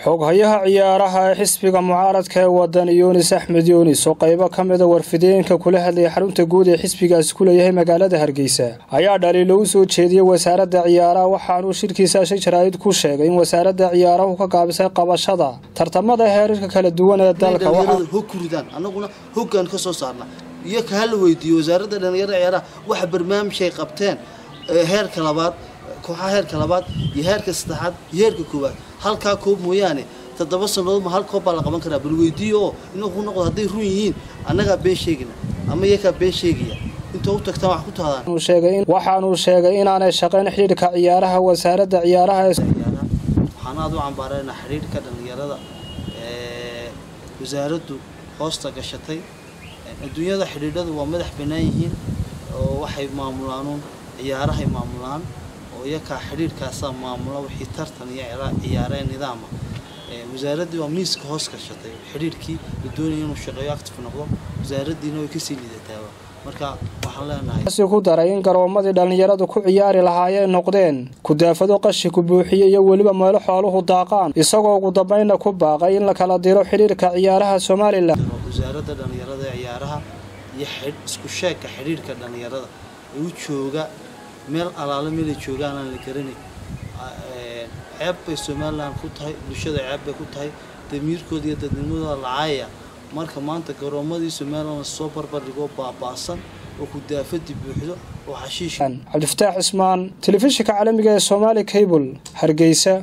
xoghayaha ciyaaraha ee xisbiga mucaaradka ee wadan yunis axmed yunis oo qaybo ka mida warfideenka kula hadlayay xarunta guud ee xisbigaasi ku leeyahay magaalada hargeysa ayaa dhaliilo u soo jeediyey wasaaradda ciyaaraha waxaanuu shirkiisa shi jaraa'id ku sheegay in wasaaradda ciyaarahu ka gaabisay qabashada tartamada heerarka kala duwan ee dalka hog ku ridaan annaguna hoggaan ka soo saarna iyo ka hala weydiiyo wasaaradda dhalinyarada ciyaaraha waxa barnaamijay qabteen heerka labaad kooxaha heerka labaad iyo heerka saddexaad iyo heerka koowaad halkaa koob mooyaane toddoba sannadood ma hal koob baa la qaban karaa bal weydiiyo oo inuu ku noqdo hadday run yihiin annagaa been sheegina ama iyakaa been sheegaya intoo u tagtaan wax ku tahdaan waxaanuu sheegay inaanay shaqayn xidhiidhka ciyaaraha wasaaradda ciyaaraha waxaan aada u cambaaraynaa xidhiidhka dhallinyarada ee wasaaraddu hoosta gashatay adduunyada xidhiidhadu waa madax bannaan yihiin oo waxay maamulaanuun ciyaarahay maamulaan oo iyakaa xidhiidhkaasaa maamula wixii tartan iyo ciyaareen nidaama wasaaraddii waa miiska hoos gashatay xidhiidhkii la doonaya inuu shaqeeyo active noqdo wasaaraddiina way kasii liidataaba marka waxaan leenahay si ku daray in garoomadii dhallinyaradu ku ciyaari lahaayeen noqdeen kudaafado qashi ku buuxiye iyo weliba meelo xooluhu daaqaan isagoo ugu dambaynna ku baaqay in la kala diro xidhiidhka ciyaaraha somalilan wasaaradda dhallinyarada ee ciyaaraha iyo isku sheegka xidhiidhka dhallinyarada ee u jooga meel alaale meelay joogaan aan la garanay ceeb bay somalilan ku tahay bulshada ceeb bay ku tahay damiirkooda iyo dadnimadooda lacaaya marka maanta garoomadii somalilan soo barbardhigoo baaba'san oo kudaafadii buuxdo oo xashiish cabdifataax cismaan telefishinka caalamiga ee somaali cable hargeysa